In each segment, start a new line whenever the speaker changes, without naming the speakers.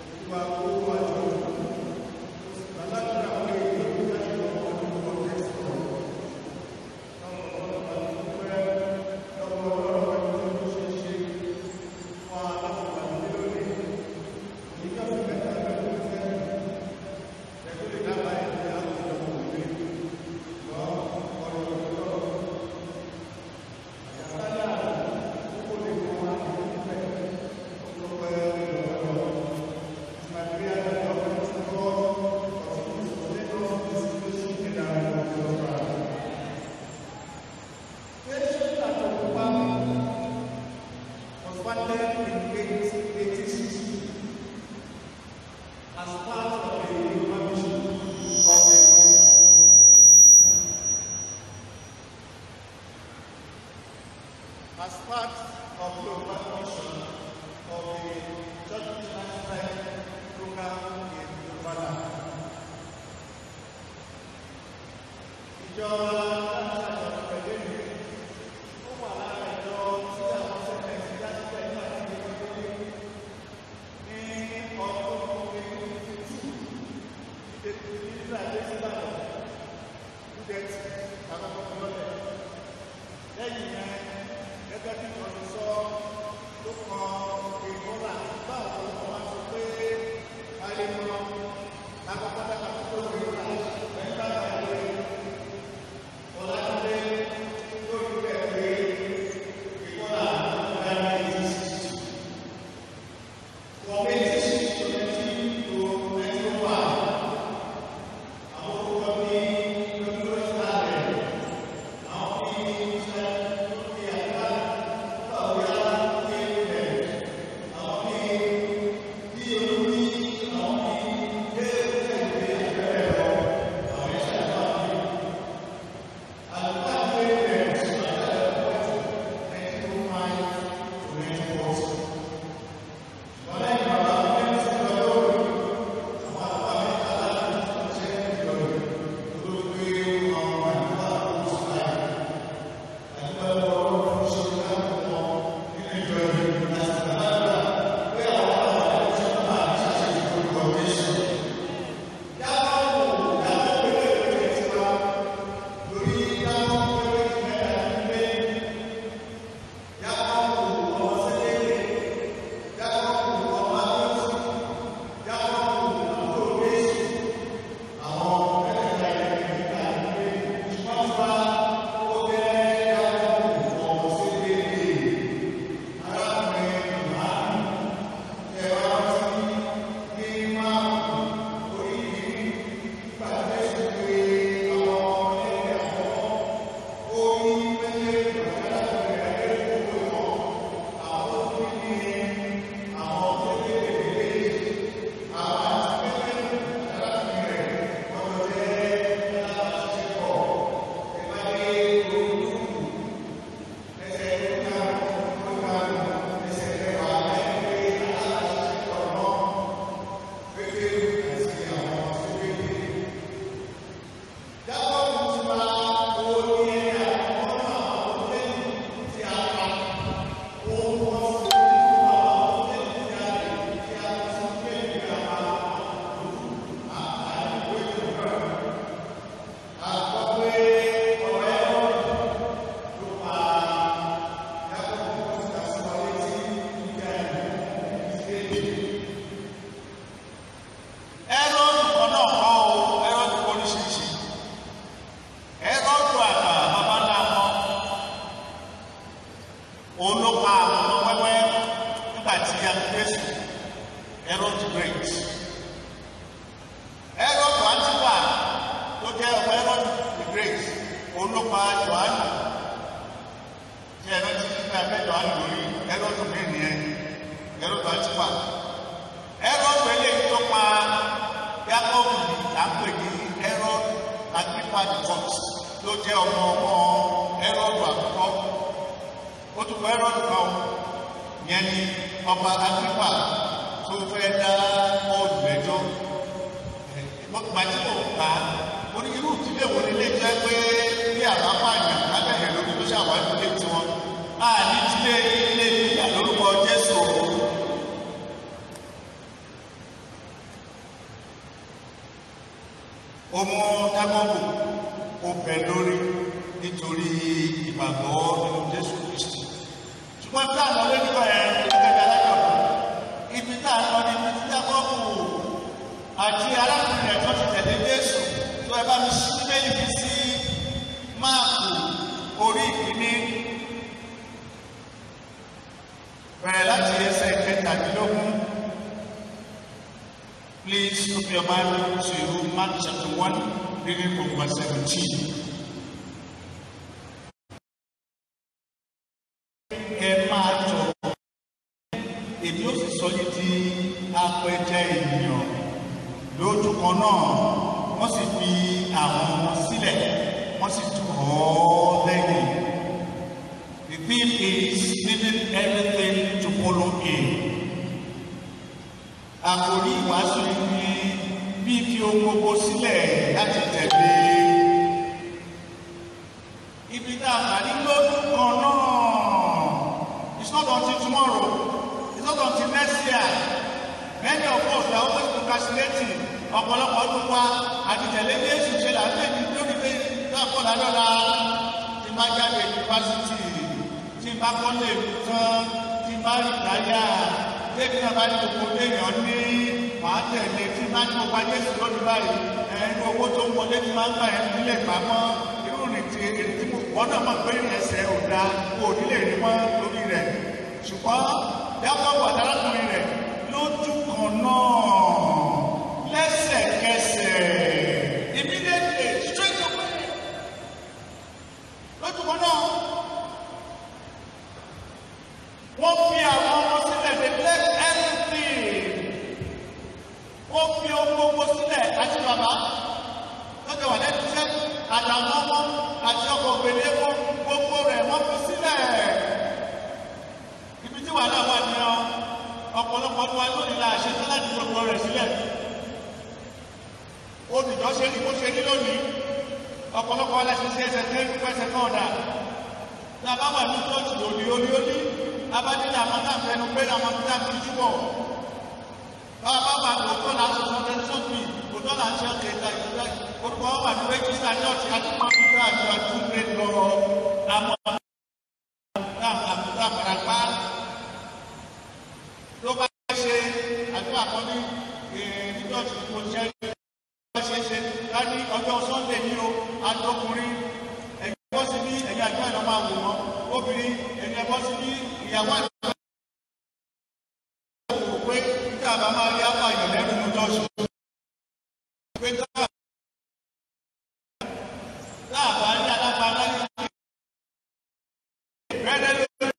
as part of the operation of the Church Transfer program in Yoruba. Ìjọ Láńsàjọ pẹ̀lú èmi, ó wà lára ìjọ tí àwọn sẹ́kẹ̀ sí Jásílẹ̀ ní àti ìgbẹ́gbẹ́ ní ọdún ìgbẹ́gbẹ́ nígbà tí síbàdàn kúdẹ̀tì àkọ́kọ́ lọ́lẹ̀. Lẹ́yìn yẹn, gẹ́gẹ́ bí wọ́n ti sọ ló kan ìmúra nígbà wo wọ́n wá sọ pé ayé mọ́ lákọ́kọ́ dákà tó tó ìmúra nígbà tí ọ̀làdé lórí bẹ́ẹ̀ pé ìmúra nígbà tí ìsìsì. From 86 to 19 to 91, àwọn olùkọ́ ní lójú ìsìlámù àwọn bí iṣẹ́ lókè àgbà báwo yá ní ilẹ̀ àwọn bí bí olórí àwọn bí déédéé ìgbé ẹgbẹ́ lọ àwọn iṣẹ́ àgbà bí àgbà bí ilẹ̀ tí wọ́n ṣe ẹ̀kọ́ ẹ̀kọ́ tó máa ń tó ní ìwọ̀ sí. Wọ́n lẹ́yìn bàbá mi ní ti lọ lórí àwọn àgbà mi kálá ní tó ṣe ìlọrin olóògbé àwọn àgbà tó ṣe láyé. Ẹ́rọ́dù kan náà kọ́ o, ẹ́rọ́dù oríṣiríṣi. Ẹ́rọ́dù àgbà bàbá ńlá wọn. Òun ló pa àwọn ọmọ wẹ́wẹ́ nígbà tí a ń Jésù. Ẹ́rọ́dù great. Ẹ́rọ́dù Antipa ló jẹ́ ọmọ Ẹ́rọ́dù the great. Òun ló pa Jòhánù. Ṣé ẹ̀rọ ti ní pé abẹ́ Jòhánù lórí Ẹ́rọ́dù mí nìyẹn? Ẹ́rọ́dù Antipa. Ẹ́rọ́dù eléyìí tó pa Jákọ́bù là ń pè ní Herod Agrippa the fourth ló jẹ́ ọmọ ọmọ Herod àkọ́kọ́ ó tún kọ́ Herod kan yẹn ni ọba Agrippa tó fẹ́ dá bọ́ọ̀lù lẹ́jọ́ ìgbà tí mo kà á mo ní irú ìdílé wo ni ilé jẹ́ pé bí àbápàyàn lábẹ́yẹ̀ lórí ló ṣàwárí ilé tiwọn a ní ìdílé ilé ìyá lórúkọ Jésù o ó mú jákọ́bù ó bẹ̀ lórí nítorí ìgbàgbọ́ nínú jésù kristi ṣùgbọ́n tí àwọn olóyìnbó ẹ̀ gẹ́gẹ́ alájọ̀dún ibi tá a lọ ní ibi tí jákọ́bù àti arákùnrin rẹ̀ tó ti tẹ̀lé jésù tó ẹ bá mi ṣí méjì mi sí máàkù orí ìkíní bẹ̀rẹ̀ láti ẹsẹ̀ kẹtàdínlógún. Please open your Bible to Mark chapter 1, reading from verse 17. Ẹ máa jọ èmi ó sì sọ yìí di apẹja ènìyàn lójú kan náà wọ́n sì fi àwọn ọmọ sílẹ̀ wọ́n sì tọ̀ ọ́ lẹ́yìn. The thing is leaving everything to follow him àkòrí ìwàásù yìí ni fífi ohun gbogbo sílẹ̀ láti tẹ̀lé ibi tá a kà ní lọ́dún kan náà it's not until tomorrow it's not until next year many of us are always procrastinating ọ̀pọ̀lọpọ̀ ọdún wa àti tẹ̀lé Jésù ṣe là ń lè ní lórí pé láàpọ̀ ládọ́la tí bá jáde yunifásitì tí bá kọ́lé tán tí bá rí láyà débi náà bá ní gbogbo léèyàn ní màá tẹ̀lé tí máa ń gbogbo ajé sí lónìí báyìí ẹni owó tó ń wọlé tí máa ń gbà ẹ́ nílẹ̀ pamọ́ irú rìn tí èrè tí mo wọ́n náà mọ̀ pé ẹsẹ̀ ò da kó o nílé rí mọ́ lórí rẹ̀ ṣùgbọ́n yàtọ̀ wà lárakùnrin rẹ̀ lójú kan náà lẹ́sẹ̀kẹsẹ̀ immediately straight away lójú kan náà wọ́n fi àwọn ọmọ sílẹ̀ they left everything wọ́n fi ohun gbogbo sílẹ̀ àti bàbá lọ́jọ́ wà lẹ́nu iṣẹ́ àtàwọn ọmọ àti ọkọ̀ ògbèlé wọn gbogbo rẹ̀ wọ́n fi sílẹ̀ ibi tí wàhálà wà ní ọ ọ̀pọ̀lọpọ̀ tó wá lónìí la ṣe tán láti gbogbo rẹ̀ sílẹ̀ olùjọ́ ṣe ní kó ṣe ní lónìí ọ̀pọ̀lọpọ̀ aláṣẹ ṣe ẹsẹ̀ tẹ́ pẹ́sẹ̀ kan ọ̀dà tí a bá wà ní tóòtù òní òní òní abadila àwọn náà fẹnu pé àwọn tó dàbí túbọ̀ bàbá bá lòótọ́ là ń sọ sọ́dẹ́ sọ́fì lòótọ́ là ń ṣe ọ̀kẹ́ ìta ìtura orúkọ wọn wà ní rẹ́jísítà church àti pàmìlà àti àtúndé lọ àwọn àbúrò àpàràpá ló bá ṣe àdúrà kan ní ní church kò ṣe é ṣe ṣe ká ní ọjọ́ sunday ní o àtọkùnrin ẹ̀yìn bọ́ sí bí ẹ̀yìn àjọ ìlọ́ máa wò wọ́n obìnrin ẹ̀yìn bọ́ sí bí ìyàwó àti wò pé nígbà bá máa rí apá ìyàn lẹ́nu mú tọ́sù. pé táà bá rí alápá láyé rẹ́rẹ́ lórí.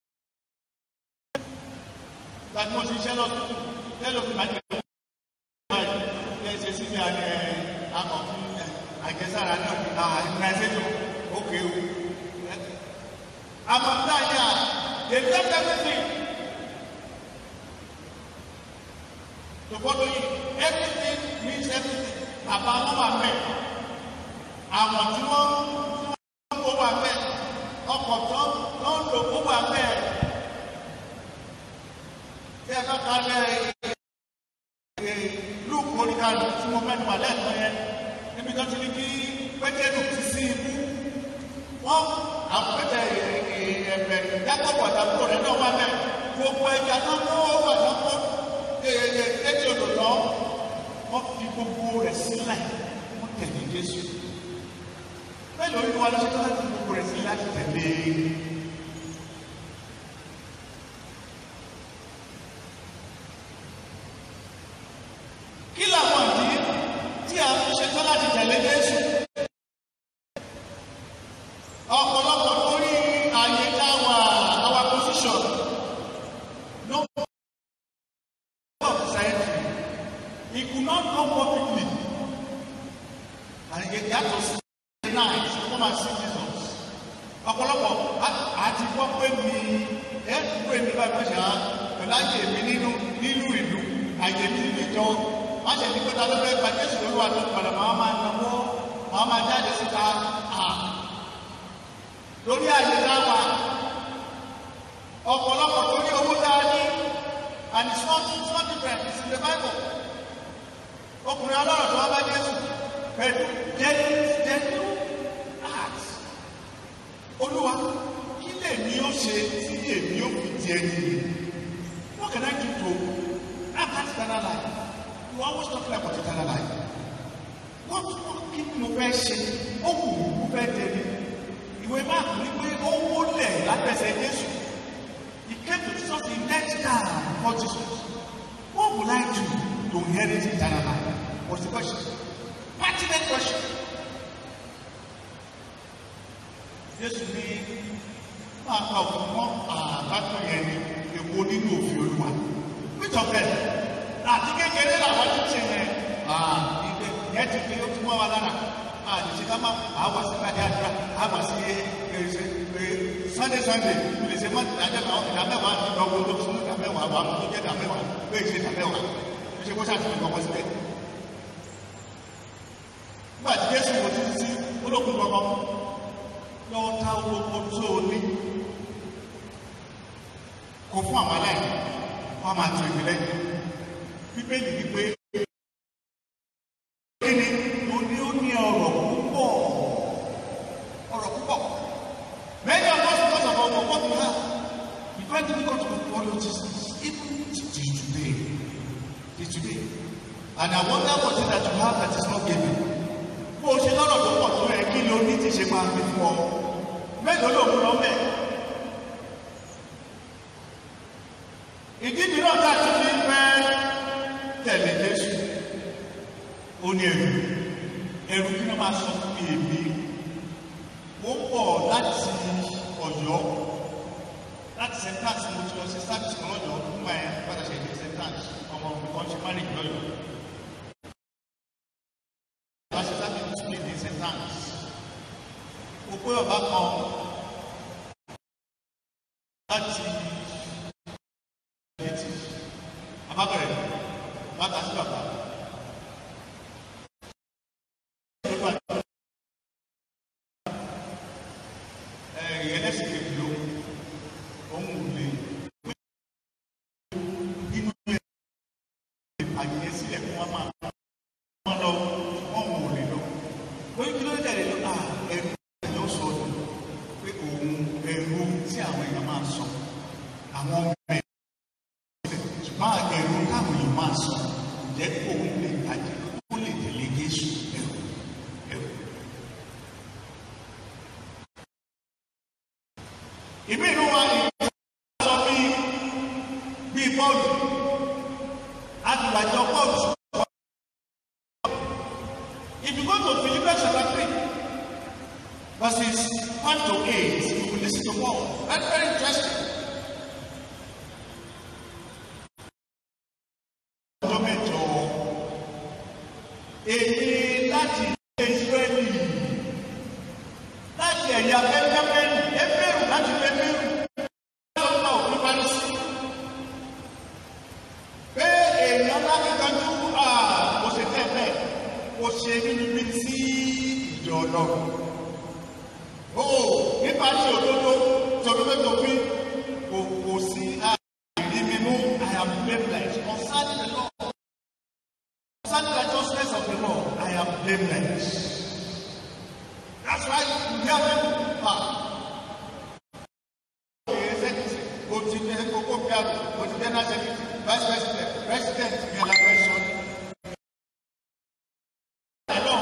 láti mo ti ṣiṣẹ́ lọ́sùn tẹ́lẹ̀ òfin máa ń jẹ́ ẹ̀ ṣe sí ní akọ̀fin àjẹsára náà ní immunization ókè o. àmọ́ táyà they left everything. to follow you everything means everything bàbá wọn wà mẹ àwọn tí wọn tí wọn kó wà mẹ ọkọ tó tó ń lò kó wà mẹ tí ẹ bá ka lẹ ẹ lùkù oníkàlù tí mo fẹ́ nípa lẹ́ẹ̀kan yẹn níbi tó ti ní kí pétérù ti sí ibú wọn àwọn pété ẹ̀ẹ̀ẹ̀ jákòó àtàkùn rẹ̀ náà wà mẹ gbogbo ẹja náà kó wà náà kó ẹtí odò lọ wọn fi gbogbo rẹ̀ sílẹ̀ wọn tẹ̀lé Jésù bẹ́ẹ̀ lórí wa lọsẹ tó láti gbogbo rẹ̀ sílẹ̀ láti tẹ̀lé kí làwọn ìdí tí a fi ṣe tó láti tẹ̀lé Jésù ọ̀pọ̀lọpọ̀ lórí àyè táwa our position no. of society. He could not come publicly. And he had to stay night to come and see Jesus. Ọ̀pọ̀lọpọ̀ àti gbọ́ pé mi ẹ pé mi bá gbé ṣá pẹ̀lú àyè mi nínú nínú ìlú àyè mi nínú ìjọ. Má ṣe ní pẹ́ta lọ́fẹ́ gba Jésù lórí wa tó padà máa máa náwó máa máa jáde síta à. Lórí àyè láwà ọ̀pọ̀lọpọ̀ lórí owó dáadé and it's not it's not different it's in the bible ọkùnrin ọlọ́rọ̀ tó wá bá jésù pẹ̀lú genuine genuine heart olúwa kí lè ní ó ṣe tí èmi ó fi di ẹni yìí what can I do to have that eternal life you always talking about eternal life what what kí ni mo fẹ́ ṣe ó wù mí mo fẹ́ tẹ̀lé ìwé máàkù ní pé ó wólẹ̀ lábẹ́sẹ̀ Jésù he came to Jesus in next time before Jesus what would I do to inherit eternal life was the question pertinent question Jésù ní máa pa òfin mọ́ àbátò yẹn ní èwo nínú òfin Olúwa which of them àti kékeré làwọn ti ṣe yẹn ìgbẹ́ yẹn ti fi ó ti mọ́ wa lára àdìsí ká máa àwà sí kájí àdúrà àwà sí ẹsẹ ẹ sunday sunday lè ṣe mọ́ ìdájọ́ àwọn ìdá mẹ́wàá lọ́wọ́ tó tún ìdá mẹ́wàá wà tó jẹ́ ìdá mẹ́wàá pé ìṣe ìdá mẹ́wàá ó ṣe kó ṣàtúnṣe kọ́kọ́ síbẹ̀. nígbà tí Jésù wò títí sí olókùn kọ́kọ́ lọ́wọ́ tá olóko tó o ní kó fún àwọn aláìní wọ́n máa tún ìpínlẹ̀ bíbélì wípé kíni ó ní ó ní ọ̀rọ̀ púpọ̀ ọ̀rọ̀ púpọ̀ many of us because of our what we have we find it difficult to follow Jesus even till today till today and I wonder what is that you have that is not given bó o ṣe lọ́rọ̀ tó pọ̀ tó ẹ kí ló ní ti ṣe máa fi fún ọ mélòó ló mú lọ mẹ́ ìdí mìíràn tá a ti fi fẹ́ tẹ̀lé Jésù ó ní ẹrù ẹrù kí ló máa sọ fún èmi ó pọ̀ láti Ọ̀yọ́ láti sentence mo ti lọ sí service kan lọ́jọ́ fún ẹ padà ṣe ìdí sentence ọmọ mi kan ṣe marriage lọ́yọ̀ wá ṣe láti tún lè di sentence ó pé ọba kan láti létí abábẹ̀rẹ̀ bàtà sí bàbá. ẹlẹ́sìn kejì ló ohun ò lè inú ẹ̀ àyè sílẹ̀ fún wa máa wọ́n lọ wọ́n ò lè lọ. wọ́n kí ló dẹ̀ lọ à ẹ̀rù ẹ̀yọ́ sọ ọ́ pé òun ẹ̀rù tí àwọn èèyàn máa sọ àwọn ọmọ ẹ̀ ṣùgbọ́n ẹ̀rù táwọn èèyàn máa sọ jẹ́ òun lè tàjẹ́ kó lè tẹ̀lé Jésù ẹ̀rù ẹ̀rù. ìmí inú wa ni sọ bí bí Pọ́ọ̀lù àtìwájọ Pọ́ọ̀lù if you go to Philippians chapter three verses one to eight you will listen to Paul that's very interesting. ọjọ́ mẹ́jọ èyí láti Israẹli láti ẹ̀yà bẹ́ẹ̀bẹ́ẹ̀rù ẹ̀bẹ̀rù láti bẹ́ẹ̀bẹ̀rù lọ́nà òfin parísì pé èèyàn lákìkanjú kò ṣe tẹ́tẹ́ kò ṣe nínú bí sí ìjọ ọlọ́run ó nípa tí òdodo tòdodo tó fi kò kò sí àìrí mímú I am blameless concerning the law concerning the justice of the law I am blameless. That's why you hear them ah. O ti ní kókó bí a o ti dẹ́nà sẹ́kìtì vice president president yẹn la fẹ́ sọ. Ẹ̀lọ́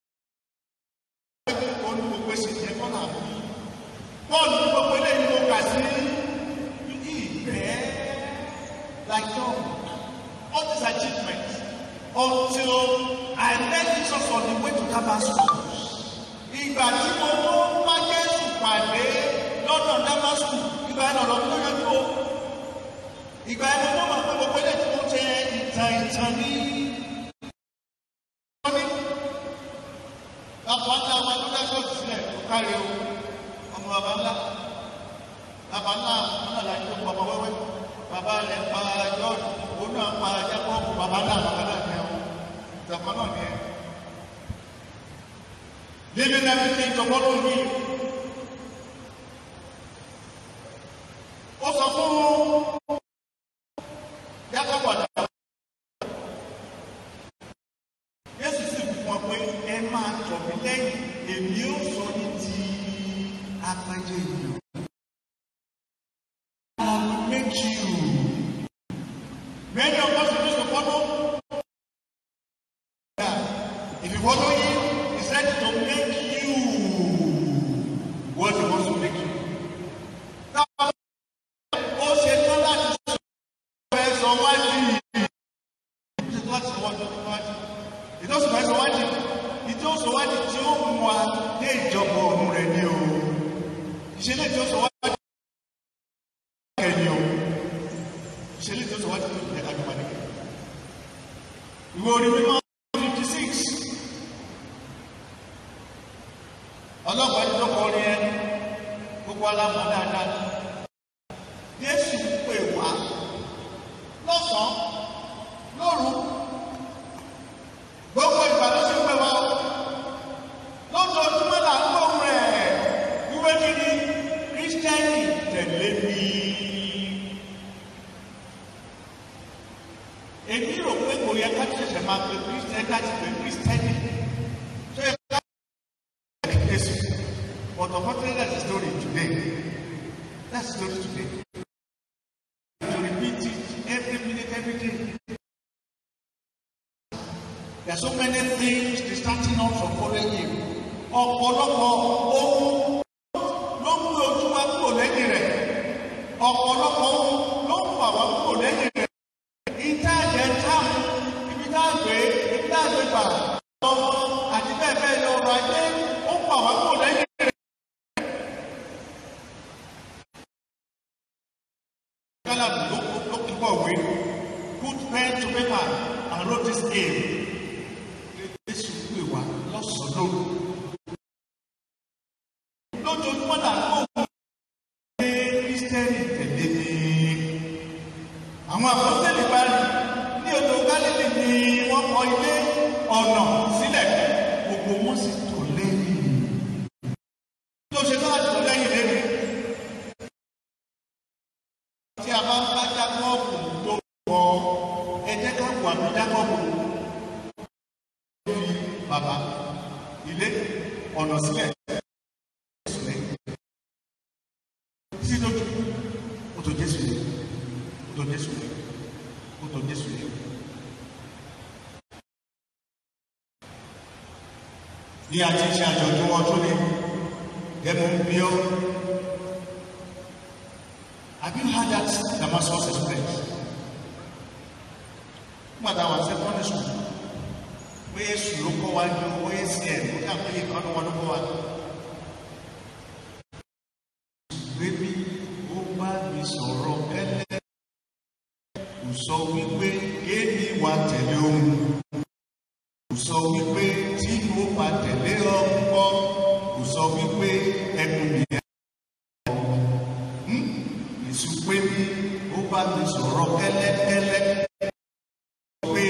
olú gbogbo èsì yẹn kọ́ náà bí. Bọ́ọ̀lù ní gbogbo eléyìí ló kà sí ìgbẹ́ like John all these achievements until I met Jesus on the way to Damascus ìgbà tí mo tó wá Jésù pàdé lọ́nà Damasku ìgbà yẹn lọ́dọ̀ tó yẹ kó ìgbà yẹn mo tó mọ̀ pé gbogbo ilé tí mo jẹ ìtàn ìtàn ní. bàbá ńlá wa ló dá ṣọ́ọ̀ṣì sílẹ̀ kó kárí o ọmọ bàbá ńlá bàbá ńlá náà la jó ọmọ wẹ́wẹ́ bàbá rẹ̀ pa jọ́ọ̀dù òun náà pa jákọ́ọ̀bù bàbá ńlá bàbá náà ní ẹ̀wọ̀n ìtàkùn náà ní ẹ̀ living everything to follow him. ó sọ fún Jákọ́bù àdá Jésù sì fi fún ọ pé ẹ máa tọ̀ mí lẹ́yìn èmi ó sọ ní ti apẹjẹ ènìyàn. I will make you. Many of us are supposed to follow. Yeah. If you follow him, he's ready to make you what he wants to make you. Now, ó ṣe tán láti sọ ẹ sọ wájú yìí. Ó ṣe tán láti sọ wájú wájú. Ìtọ́sùn ẹ sọ wájú. Ìtọ́sùn wájú tí ó mú wa dé ìjọba ọ̀run rẹ̀ ni o. Ìṣẹ̀lẹ̀ tí ó sọ wájú kẹ́ni o. Ìṣẹ̀lẹ̀ tí ó sọ wájú kẹ́ni ẹ̀ka jọba nìkẹ́. Ìwé orí mímọ́ fifty six. Ọlọ́pàá ti dọ́kọ̀ orin ẹ. Gbogbo alámọ̀ dáadáa. Jésù pè wá lọ́sàn-án lóru gbogbo ìgbà ló ṣe pè wá lójoojúmọ́ là ń gbóhùn rẹ̀ wíwé kí ni kírísítẹ́nì tẹ̀lé mi. èmi rò pé kò yẹ ká ṣẹ̀ṣẹ̀ máa pe kírísítẹ́nì láti pe kírísítẹ́nì tó yẹ ká ṣe Jésù but unfortunately that's the story today that's the story today to repeat it every minute, every day. There are so many things distracting us from following him. Ọ̀pọ̀lọpọ̀ ohun ló ń gbé ojú wa kúrò lẹ́yìn rẹ̀. Ọ̀pọ̀lọpọ̀ ohun ló ń fà wá kúrò lẹ́yìn rẹ̀. Ìta ẹ̀jẹ̀ táàmù, ibi tá a gbé, ibi tá a gbé gbà, ọmọ àti bẹ́ẹ̀ bẹ́ẹ̀ lọ ọrọ̀ ajé, ó ń fà wá kúrò lẹ́yìn rẹ̀. Caleb ló ló kíkọ̀ wé put pen to paper and wrote this aim. Jésù pè wá lọ́sàn-án lóru. Lójoojúmọ́ là ń kó òun ní Kírísítẹ́nì tẹ̀lé ní. Àwọn àpọ́sítẹ́lì bá rí ní odò Gálílì ni wọ́n kọ́ ilé ọ̀nà sílẹ̀ gbogbo wọn sì tò lẹ́yìn. Tó ṣe náà tó lẹ́yìn lẹ́yìn tí a bá ń bá jákọ́ọ̀bù tó kọ ẹ jẹ́ ká wà ní jákọ́ọ̀bù fi bàbá ilé ọ̀nà sílẹ̀ sílẹ̀ sí lójú ó tó jésù yẹ ó tó jésù yẹ ó tó jésù yẹ. ní àti ṣe àjọ̀dún ọdún ní gẹ́gẹ́ bí ó. Have you heard that Damascus Express? Nígbà tá a wà secondary school, pé èsù ló kọ́ wa ní owó ACN, ó dà pé ìkan ní wọn ló kọ́ wa. Bébí ó bá mi sọ̀rọ̀ kẹ́lẹ́, kò sọ wípé kéèmí wa tẹ̀lé ohun. Kò sọ wípé tí mo bá tẹ̀lé ọkọ, kò sọ wípé ẹnu mi ẹ̀ èsù pé bí ó bá mi sọ̀rọ̀ kẹ́lẹ́kẹ́lẹ́ pé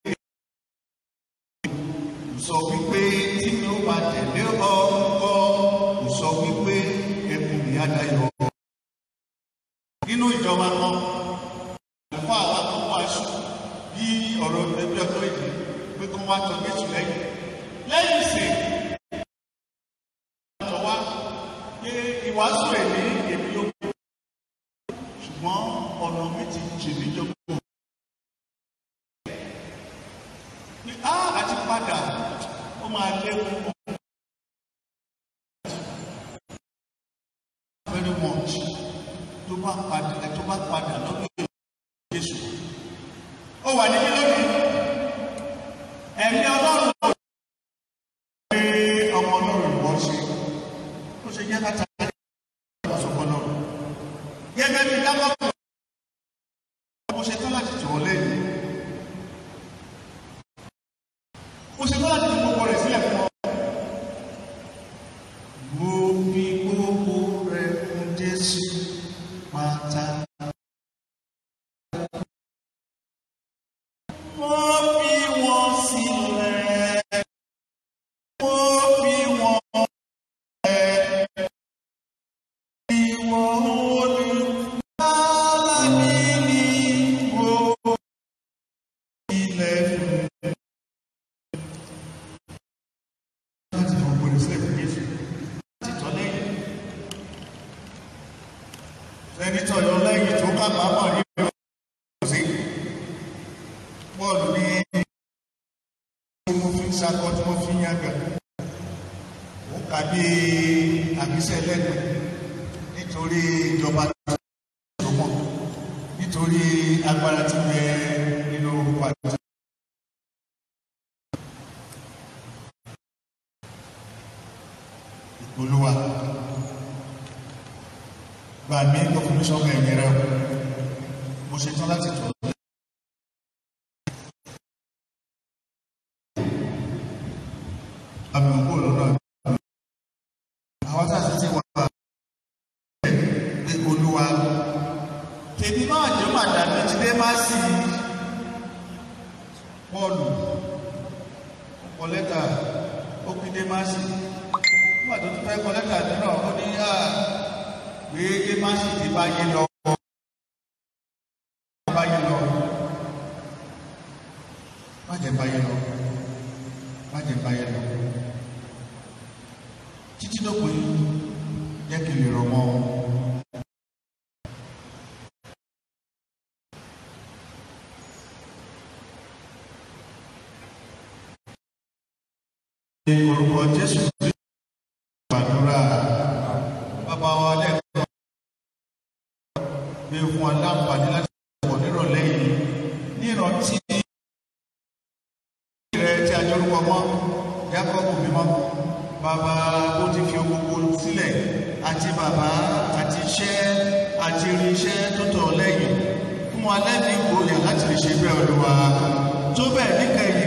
kò sọ wípé tí mi ó bá tẹ̀lé ọkọ kò sọ wípé ẹkùn mi á dayọ̀. nínú ìjọba kan àlùfáà àwọn akọ́kọ́ aṣọ bí ọ̀rọ̀ ẹgbẹ́ ọkọ̀ èdè pé kó wá tọ́ Jésù lẹ́yìn lẹ́yìn ìsìn àtọ̀ wá pé ìwàásù ẹ̀ ní èmi ló kù ṣùgbọ́n ọ̀nà mi ti jì mí jọgbọ́n. ní á àti padà ó máa léwu very much tó bá padà tó bá padà lọ́dún Jésù. ó wà níbí lónìí ẹ̀mí ọlọ́run kò pé ọmọ ọlọ́run wọ́n ṣe ó ṣe jẹ́ láti àgbà náà gẹ́gẹ́ bí dábàbò mo ṣe tán láti tò ó lẹ́yìn mo ṣe tán láti fi gbogbo rẹ̀ sílẹ̀ fún ọ. mo fi gbogbo rẹ̀ fún Jésù pátá. mo fi wọn sílẹ̀ mo fi wọn sílẹ̀ ìwọ olùkọ́ mi ni mo ilẹ̀ fún. pàápàá mọ̀ rí ìwé sí bọ́ọ̀lù ní mo fi ń sakọ tí mo fi ń yàgà ó kà bí àbísẹ̀ lẹ́nu nítorí ìjọba tó mọ̀ nítorí agbára tí bẹ nínú orúkọ àti. olúwa gbà mí kó fún mi sọ́kàn ẹ̀yìn rẹ o mo ṣe tán láti tọ̀ ọ́. àmì òkú lọ́nà àwọn tá a ti ti wà pé olúwa tèmi máa jẹ́ màdàmí jíde má sí pọ́ọ̀lù ọ̀pọ̀ lẹ́tà ó pín dé má sí nígbà tó ti fẹ́ kọ lẹ́tà nínú ó ní à pé dé má sí ti bá yé lọ bá yé lọ má jẹ́ bá yé lọ má jẹ́ bá yé lọ títí dópin jẹ́ kí n lè rọ̀ mọ́ ọ. orúkọ jésù ti gbàdúrà bàbá wa lẹ́kọ̀ọ́ gbé fún wa láǹfààní láti wọ̀ nírọ̀lẹ́ yìí ní ìrántí rẹ̀ tí a jọ orúkọ mọ́ jákọ́bù mímọ́ bàbá ó ti fi gbogbo sílẹ̀ àti bàbá àti iṣẹ́ àti irinṣẹ́ tó tọ̀ lẹ́yìn fún wa lẹ́nu ìgboyà láti lè ṣe bẹ́ẹ̀ olúwa tó bẹ́ẹ̀ níkẹyìn